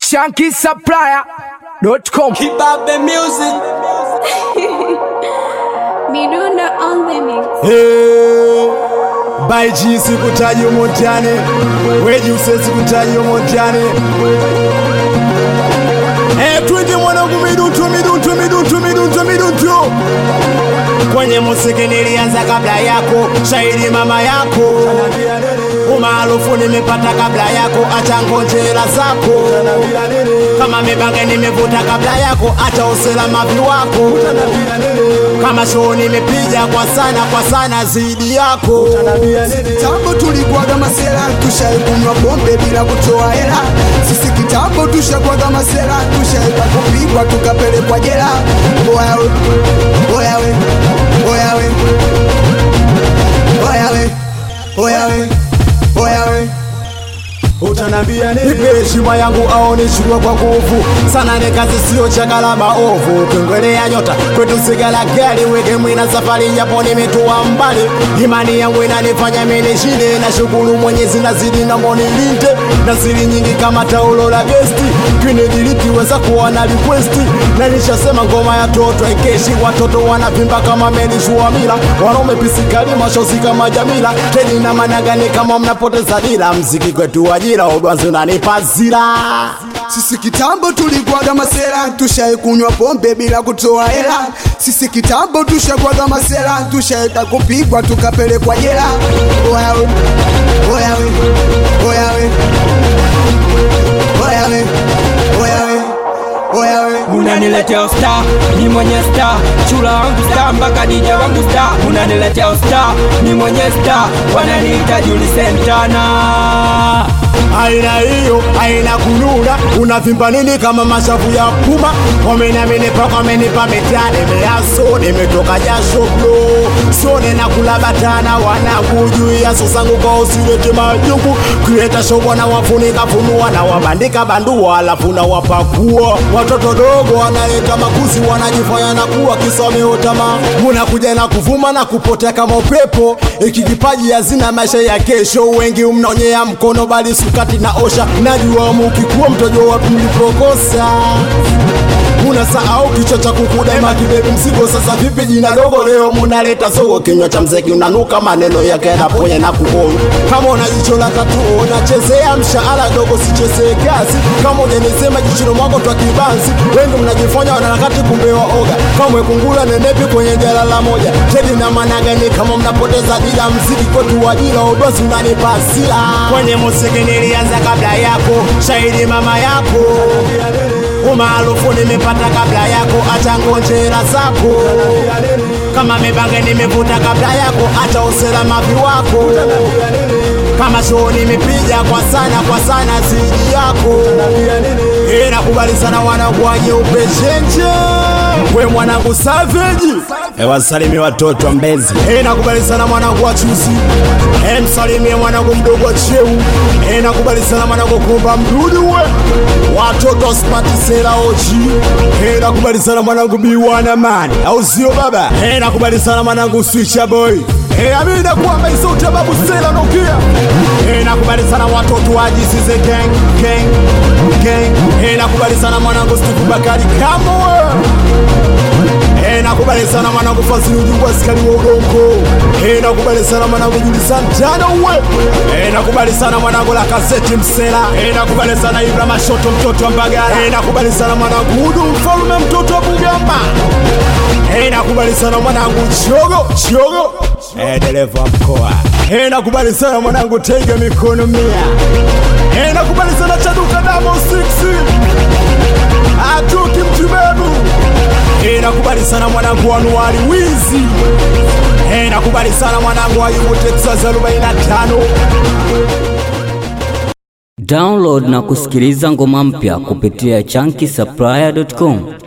shankisupplier.com. Kibabe music. Midunda on the mix. Hey, baiji sikutaji umotani weji usesi kutaji umotani hey, twende mwanangu midutu midutu midutu midutu midutu kwenye musiki nilianza kabla yako shahidi mama yako umaarufu nimepata kabla yako acha ngonjera zako kama mibange nimevuta kabla yako acha uselamavi wako kama shoo nimepiga kwa sana kwa sana zidi yako kitambo tulikuwaga masela tushaikunywa pombe bila kutoa hela sisi kitambo tushakwaga masela tushaika kupigwa tukapelekwa jela oyawe oyawe oyawe oyawe oyawe oyawe utanambia nini? Nipe heshima yangu au nichukue kwa nguvu sana, ni kazi sio chakala maovu. Ukiongelea nyota kwetu sigala gari, weke mwina safari, japo nimetua mbali. Imani yangu inanifanya mimi nishinde, na shukuru Mwenyezi nazidi na monilinde na siri nyingi kama taulo la gesti kinidiliti weza kuwa na request na nishasema ngoma ya toto ikeshi watoto wanavimba kama meli shuamila wanaume pisikali mashozi kama jamila teni na managani kama mnapoteza dira mziki kwetu ajira udwanzi unanipa zira sisi kitambo tulikuwaga masela tushaikunywa pombe bila kutoa hela sisi kitambo tushakwaga masela tushaeka kupigwa tukapelekwa jela oyawe oyawe oyawe oyawe oyawe oyawe Unaniletea usta, ni mwenye sta Chula wangu sta, mpaka DJ wangu sta Unaniletea usta, ni mwenye sta Wananiita Juli Sentana aina hiyo aina kununa unavimba nini kama mashavu ya puma wamenaminipa wamenipa mitani measo nimetoka jasho blo sone na kula batana wanangu juu ya sosangu kwa usilete majungu kuleta shobo na wafunika funua na wabandika bandua alafu na wapakua watoto dogo wanaleta makuzi wanajifanya na kuwa kisomeotama munakuja na kuvuma na kupotea kama upepo iki kipaji hazina maisha ya kesho wengi mnaonyea mkono bali sukati na osha najua mukikuwa mtojo wapi mlipokosa unasahau kichwa cha kukudema kibebi mzigo sasa vipi jina dogo leo munaleta sogo kinywa cha mzeki unanuka maneno yake yanaponya na kuona kama una jicho la tatu unachezea mshahara dogo sichezee kazi kama ujanisema jichino mwako twa kibanzi wengi mnajifanya wanarakati kumbe waoga kamwe kungula nenepi kwenye jala la moja tedi na managani kama mnapoteza dila mziki kwetu wajila udozi unanipa hasira kwenye musiki nilianza kabla yako shahidi mama yako umaarufu nimepata kabla yako, acha ngonjera zako. Kama mibange nimevuta kabla yako, acha uselamavi wako. Kama shoo nimepiga kwa sana kwa sana zidi yako. Eh, nakubali sana wanangu wa nyeupe chenche we mwanangu Savage, eh, wasalimie watoto wa Mbezi. Eh, nakubali sana mwanangu wa Chuzi. Eh, msalimie mwanangu mdogo wa Cheu. Eh, nakubali sana mwanangu Kumba Mdudu we. Watoto smart sela oji. Eh, nakubali sana mwanangu Biwana man. Au sio baba? Eh, nakubali sana mwanangu Switcher boy. Eh, amina kuamba isote babu sela nokia. Eh, nakubali sana watoto wa jisize gang gang gang. Eh, nakubali sana mwanangu Steve Bakari kamo we. Eh, nakubali sana mwanangu Fazili ujungu askari wa udongo. Eh, nakubali sana mwanangu Juli Santana we. Eh, nakubali sana mwanangu la kaseti msela. Eh, nakubali sana Ibra Mashoto mtoto wa Mbagala. Eh, nakubali sana mwanangu Udu mfalme mtoto wa Bugamba. Eh, nakubali sana mwanangu Chogo Chogo. Eh, dereva wa mkoa. Eh, nakubali sana mwanangu Tega mikono mia. Eh, nakubali sana Chaduka Damo 6. Atuki mtibebu Eh, nakubali sana mwanangu wa Anuari Wizi. Eh, nakubali sana mwanangu wa Yumu Texas 45. Download na kusikiliza ngoma mpya kupitia chunky supplier.com.